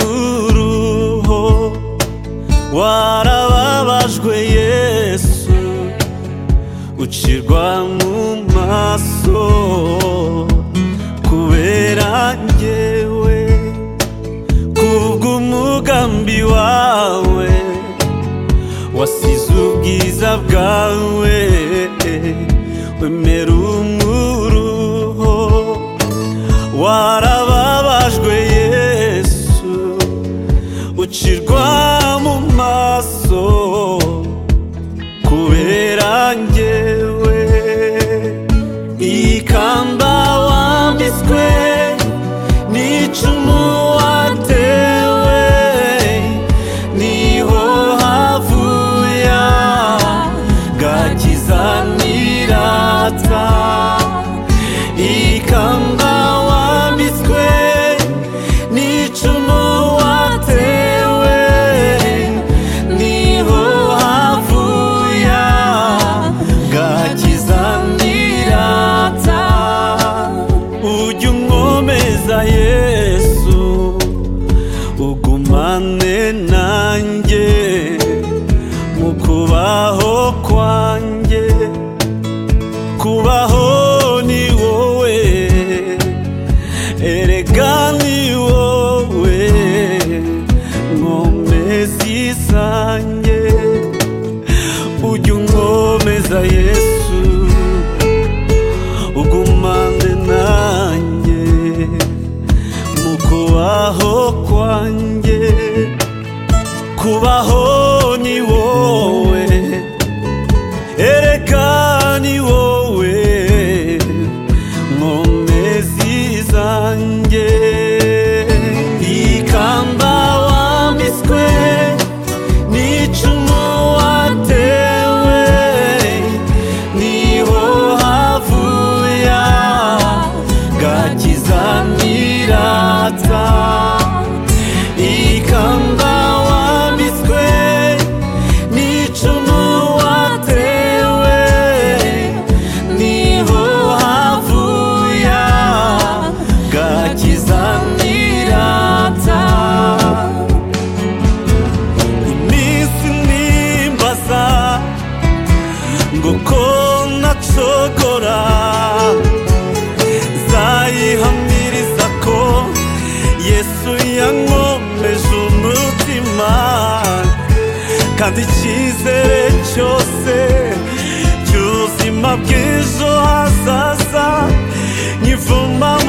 w'imperuruho warababajwe yesu ucirwa mu maso kubera njyewe kubw'umugambi wawe wasize ubwiza bwawe wemera umuruho warababajwe yesu ucirwa mu maso kubera njyewe ikamba wambitswe n'icumu watewe niho havuya gakiza nirata ikamba wambitswe n'icumu watewe niho havuya gakiza nirata ujya umwomeza yesu ugumane nanjye mu kubaho kwanjye kubaho ni wowe erega ni wowe nkomeza isange ujya unkomeza yesu ugumane nanjye mu kubaho kwanjye kubaho ni wowe ereka ni wowe nkomezi zanjye ikamba wambitswe n'icumu watewe niho havuya gakiza nirata ikamba wambitswe n'icumu watewe niho havuya gakiza nirata iminsi nimbaza ngo ko nacogora zayihamiriza ko yesu yankomeje umutima kandi icyizere cyose cy'ubuzima bw'ejo hazaza nyivuma